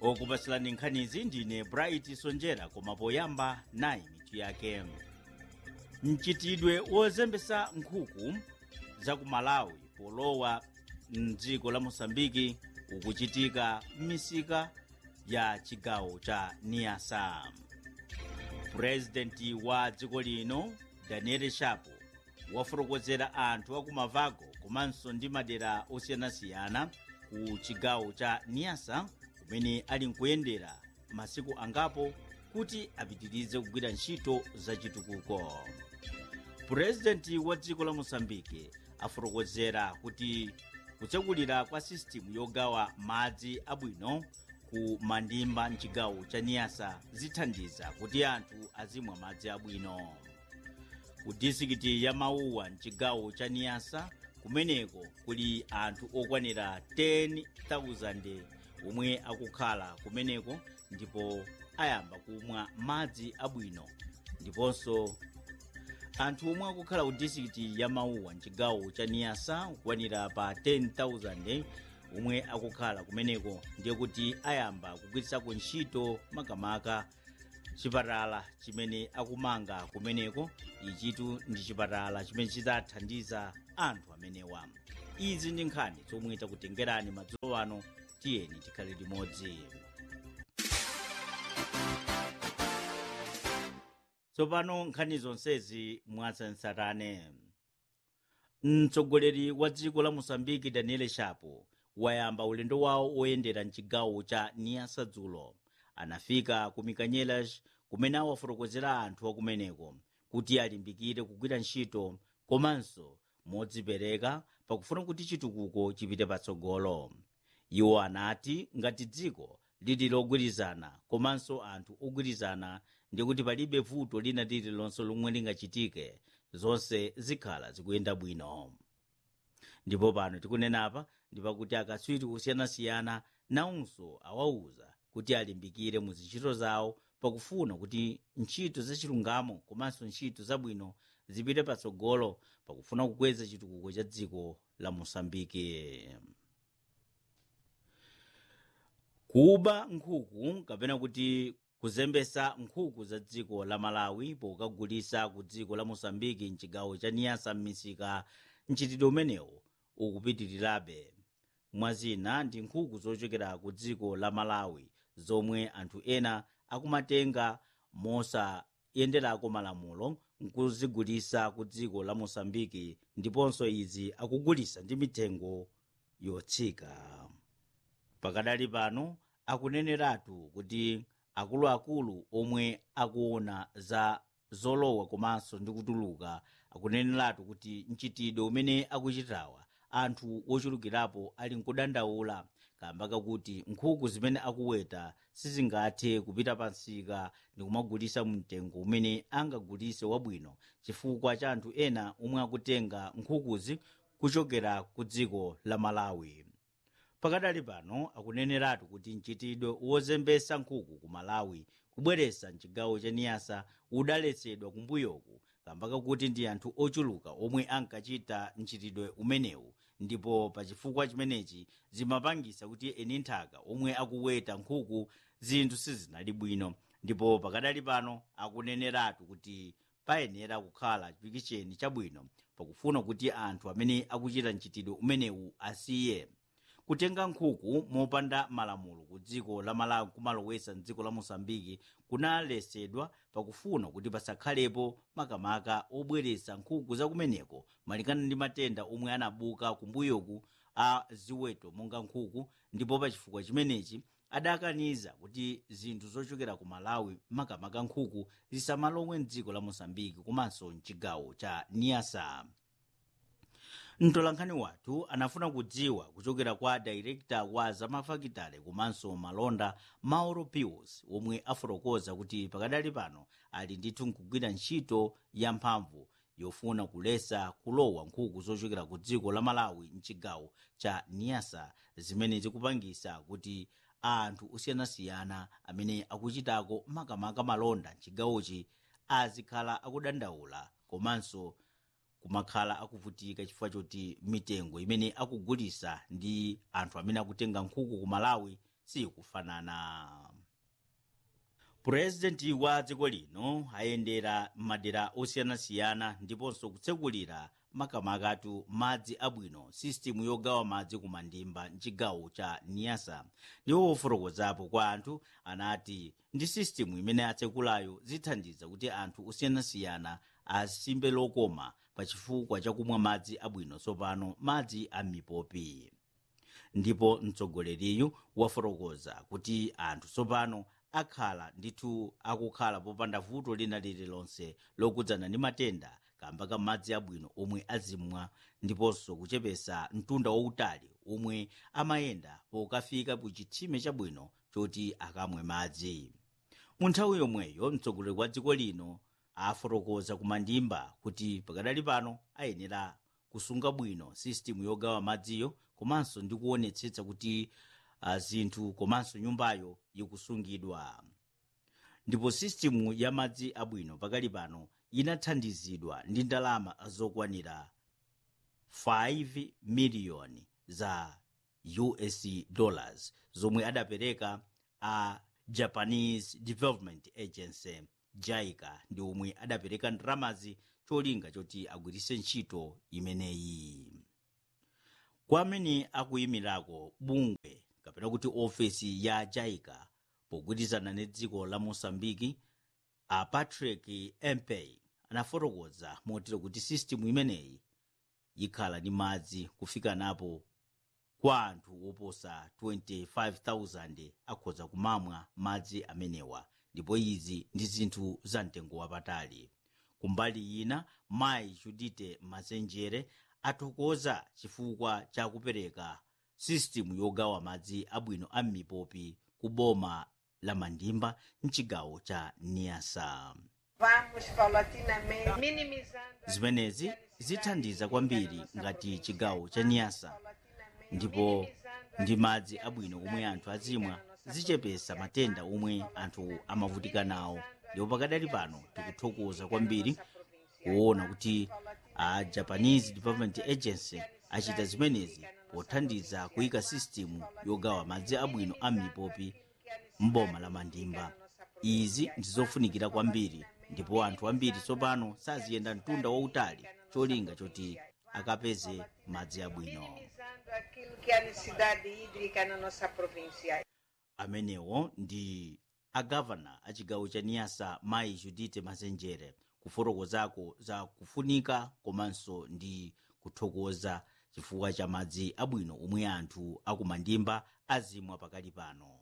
okupasilani nkhanizi ndine bright sonjera koma poyamba nayi mitu yake mchitidwe wozembesa nkhuku za ku malawi polowa mdziko la mosambiki ukuchitika m'misika ya chigawo cha niasa purezidenti wa dziko lino daniel shapo wafotokozera anthu akumavago komanso ndi madera osiyanasiyana ku chigawo cha niasa kumene ali nkuyendera masiku angapo kuti apitirize kugwira ntchito zachitukuko purezidenti wa dziko la mosambike afotokozera kuti kutsekulira kwa sisitimu yogawa madzi abwino ku mandimba mchigawo cha niyasa zithandiza kuti anthu azimwa madzi abwino ku disikiti ya mauwa mchigawo cha niyasa kumeneko kuli anthu okwanira 10,000 omwe akukhala kumeneko ndipo ayamba kumwa madzi abwino ndiponso anthu omwe akukhala ku disikiti ya mauwa mchigawo cha niyasa kukwanira pa 10,000 omwe akukhala kumeneko ndiye kuti ayamba kugwiritsako ntchito makamaka chipatala chimene akumanga kumeneko ichitu ndi chipatala chimene chidzathandiza anthu amenewa izi ndi nkhani zomwe takutengerani madzulo ano tiyeni tikhale limodzi tsopano nkhani zonsezi mwatsatanetsatane mtsogoleri wa dziko la mosambiki daniel shapo wayamba ulendo wawo oyendera mchigawo cha niasa dzulo anafika ku mikanyelas kumene awafotokozera anthu akumeneko kuti alimbikire kugwira ntchito komanso modzipereka pakufuna kuti chitukuko chipite patsogolo iwo anati ngati dziko lili logwirizana komanso anthu ogwirizana ndikuti palibe vuto lina lililonse lomwe lingachitike zonse zikhala zikuyenda bwino ndipo pano tikunenapa ndipakuti akatswiri kusiyanasiyana nawonso awauza kuti alimbikire mu zintchito zawo pakufuna kuti ntchito zachilungamo komanso ntchito zabwino zipite patsogolo pakufuna kukweza chitukuko cha dziko la mosambike kuba nkhuku kapena kuti kuzembesa nkhuku za dziko la malawi pokagulisa ku dziko la mosambiki mchigawo cha niyasa m'misika mchitidwe umenewu ukupitirirabe mwazina ndi nkhuku zochokera ku dziko la malawi zomwe anthu ena akumatenga mosayenderako malamulo nkuzigulisa ku dziko la mosambiki ndiponso izi akugulisa ndi mitengo yotsika pakadali pano akuneneratu kuti akuluakulu omwe akuona za zolowa komanso ndi kutuluka akuneneratu kuti mchitidwe umene akuchitawa anthu ochulukirapo ali nkudandaula kamba kakuti nkhuku zimene akuweta sizingathe kupita pansika ndi kumagulisa mtengo umene angagulise wabwino chifukwa cha anthu ena omwe akutenga nkhukuzi kuchokera ku dziko la malawi pakadali pano akuneneratu kuti mchitidwe wozembesa nkhuku ku malawi kubweresa mchigawo cha niyasa udaletsedwa kumbuyoku kamba kakuti ndi anthu ochuluka omwe ankachita mchitidwe umenewu ndipo pachifukwa chimenechi zimapangisa kuti eni nthaka omwe akuweta nkhuku zinthu sizinali bwino ndipo pakadali pano akuneneratu kuti payenera kukhala chipikisheni chabwino pakufuna kuti anthu amene akuchita mchitidwe umenewu asiye kutenga nkhuku mopanda malamulo ku dziko la malawi kumalowesa mdziko la mosambiki kunalesedwa pakufuna kuti pasakhalepo makamaka obweresa nkhuku zakumeneko malingana ndi matenda omwe anabuka kumbuyoku a ziweto monga nkhuku ndipo pachifukwa chimenechi adakaniza kuti zinthu zochokera ku malawi makamaka nkhuku zisamalowe mdziko la mosambiki komanso mchigawo cha niasa mtolankhani wathu anafuna kudziwa kuchokera kwa dairekta wa zamafakitale komanso malonda mauro pius omwe afotokoza kuti pakadali pano ali ndithu nkugwira ntchito yamphamvu yofuna kulesa kulowa nkhuku zochokera ku dziko la malawi mchigawo cha niasa zimene zikupangisa kuti anthu osiyanasiyana amene akuchitako makamaka malonda mchigawochi azikhala akudandaula komanso kumakhala akuvutika chifukwa choti mitengo imene akugulisa ndi anthu amene akutenga nkhuku ku malawi sikufanana purezidenti wa dziko lino ayendera madera osiyanasiyana ndiponso kutsekulira makamakatu madzi abwino sisitimu yogawa madzi kumandimba mchigawo cha niyasa ndiwo ofotokozapo kwa anthu anati ndi sisitimu imene atsekulayo zithandiza kuti anthu osiyanasiyana asimbe lokoma pachifukwa chakumwa madzi abwino tsopano madzi a mipopi ndipo mtsogoleriyu wafotokoza kuti anthu tsopano akhala ndithu akukhala popanda vuto lina lililonse lokudzana ndi matenda kamba ka madzi abwino omwe azimwa ndiponso kuchepesa mtunda wautali omwe amayenda pokafika ku chitsime chabwino choti akamwe madzi mu nthawi yomweyo mtsogoleri wa dziko lino afotokoza kumandimba kuti pakadali pano ayenera kusunga bwino sisitimu yogawa madziyo komanso ndi kuonetsetsa kuti uh, zinthu komanso nyumbayo ikusungidwa ndipo sisitimu ya madzi abwino pakali pano inathandizidwa ndi ndalama zokwanira 5 miliyoni za us dollars zomwe adapereka a japanese development agency jaica ndi omwe adapereka ndalamazi cholinga choti agwiritse ntchito imeneyi kwa amene akuyimirako bungwe kapena kuti ofesi ya jaica pogwirizana ndi dziko la mosambiki a patrick empey anafotokoza motero kuti sisitimu imeneyi ikhala ndi madzi kufika napo kwa anthu oposa 25,000 akhoza kumamwa madzi amenewa ndipo izi ndi zinthu za mtengo wapatali kumbali ina mayi judite mazenjere athokoza chifukwa cha kupereka sisitimu yogawa madzi abwino a mipopi ku boma la mandimba mchigawo cha niasa Vamos paulatinamente minimizando zimenezi zithandiza kwambiri ngati chigawo cha niyasa ndipo ndi madzi abwino omwe anthu azimwa zichepesa matenda omwe anthu amavutika nawo ndipo pakadali pano tikuthokoza kwambiri kuona kuti a japanese development agency achita zimenezi pothandiza kuyika sisitimu yogawa madzi abwino a mipopi mboma la mandimba izi ndizofunikira kwambiri ndipo anthu ambiri tsopano saziyenda mtunda wautali cholinga choti akapeze madzi abwino minimizando aquilo que é a necessidade hídrica na nossa província. amenewo ndi agavana a chigawo cha niyasa mayi judite mazenjere kufotokozako za kufunika komanso ndi kuthokoza chifukwa cha madzi abwino omwe anthu akumandimba azimwa pakali pano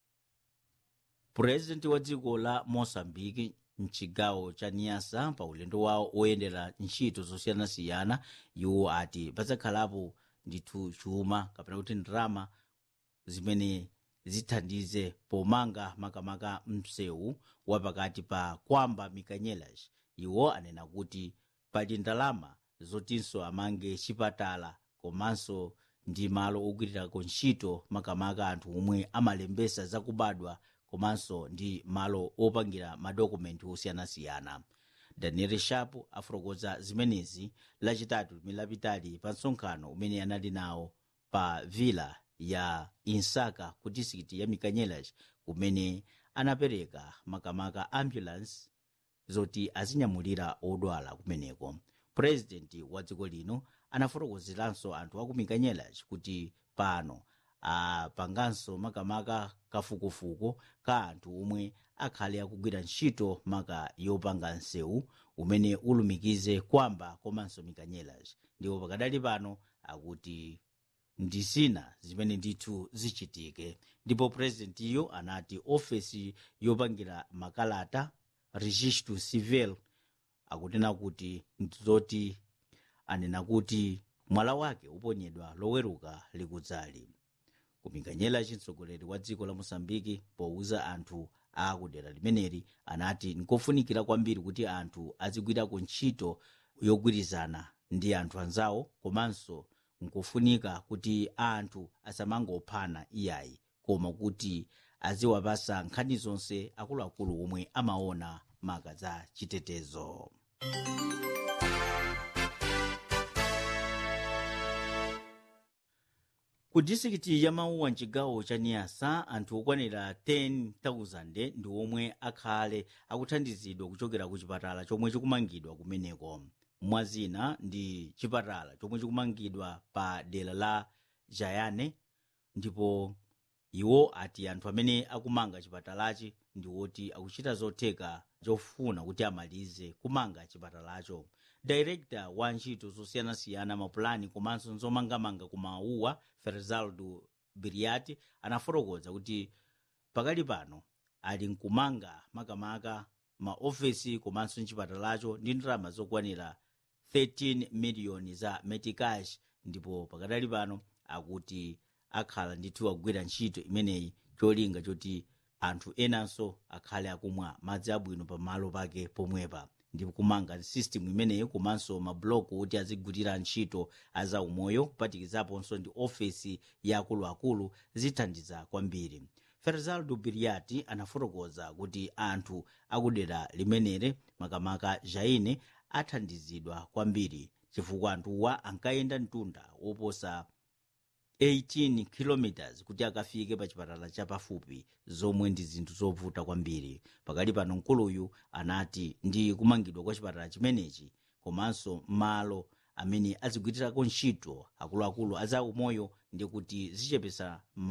purezidenti wa dziko la mosambiki mchigawo cha niyasa pa ulendo wawo oyendera ntchito zosiyanasiyana iwo ati pazakhalapo ndithu chuma kapena kuti ndalama zimene zithandize pomanga makamaka msewu wapakati pa kwamba mikanyelas iwo anena kuti pali ndalama zotinso amange chipatala komanso ndi malo ogwirirako ntchito makamaka anthu omwe amalembesa zakubadwa komanso ndi malo opangira madokumenti osiyanasiyana daniel sharp afotokoza zimenezi lachitatu limene lapitali pa msonkhano umene anali nawo pa villa ya insaka ku disikiti ya mikanyelas kumene anapereka makamaka ambulance zoti azinyamulira odwala kumeneko purezidenti wa dziko lino anafotokozeranso anthu aku mikanyelas kuti pano apanganso makamaka kafukufuku ka anthu omwe akhale akugwira ntchito maka yopanga nsewu umene ulumikize kwamba komanso mikanyelas ndipo pakadali pano akuti ndi zina zimene ndithu zichitike ndipo purezidentiyo anati ofesi yopangira makalata registro civil akunena kuti ndizoti anena kuti mwala wake uponyedwa loweruka likudzali kumikanyela chitsogoleri wa dziko la mosambiki powuza anthu akudera limeneli anati nkofunikira kwambiri kuti anthu azigwirako ntchito yogwirizana ndi anthu anzawo komanso nkofunika kuti anthu asamangophana iyayi koma kuti aziwapasa nkhani zonse akuluakulu omwe amaona maka za chitetezo ku disikiti ya mauwa mchigawo cha niyasa anthu okwanira 10,000 ndi omwe akhale akuthandizidwa kuchokera ku chipatala chomwe chikumangidwa kumeneko mwazina ndi chipatala chomwe chikumangidwa pa dera la jayane ndipo iwo ati anthu amene akumanga chipatalachi ndi woti akuchita zotheka zofuna kuti amalize kumanga chipatalacho director wa ntchito zosiyanasiyana mapulani komanso nzomangamanga ku mauwa ferzaldo biriati anafotokoza kuti pakali pano ali nkumanga makamaka maofesi komanso mchipatalacho ndi ndalama zokwanira 13 miliyoni za metikash ndipo pakadali pano akuti akhala ndithu akugwira ntchito imeneyi cholinga choti anthu enanso akhale akumwa madzi abwino pamalo pake pomwepa ndipo kumanga system imeneyi komanso mabuloko kuti azigwirira ntchito azaumoyo kupatikizaponso ndi ofesi ya akuluakulu zithandiza kwambiri ferzaldo biriati anafotokoza kuti anthu akudera limenere makamaka jaine athandizidwa kwambiri chifukwa anthuwa ankayenda mtunda woposa 18 km kuti akafike pa chipatala chapafupi zomwe ndi zinthu zovuta kwambiri pakali pano mkuluyu anati ndi kumangidwa kwa chipatala chimenechi komanso malo amene azigwirirako ntchito akuluakulu azaumoyo ndi kuti zichepesa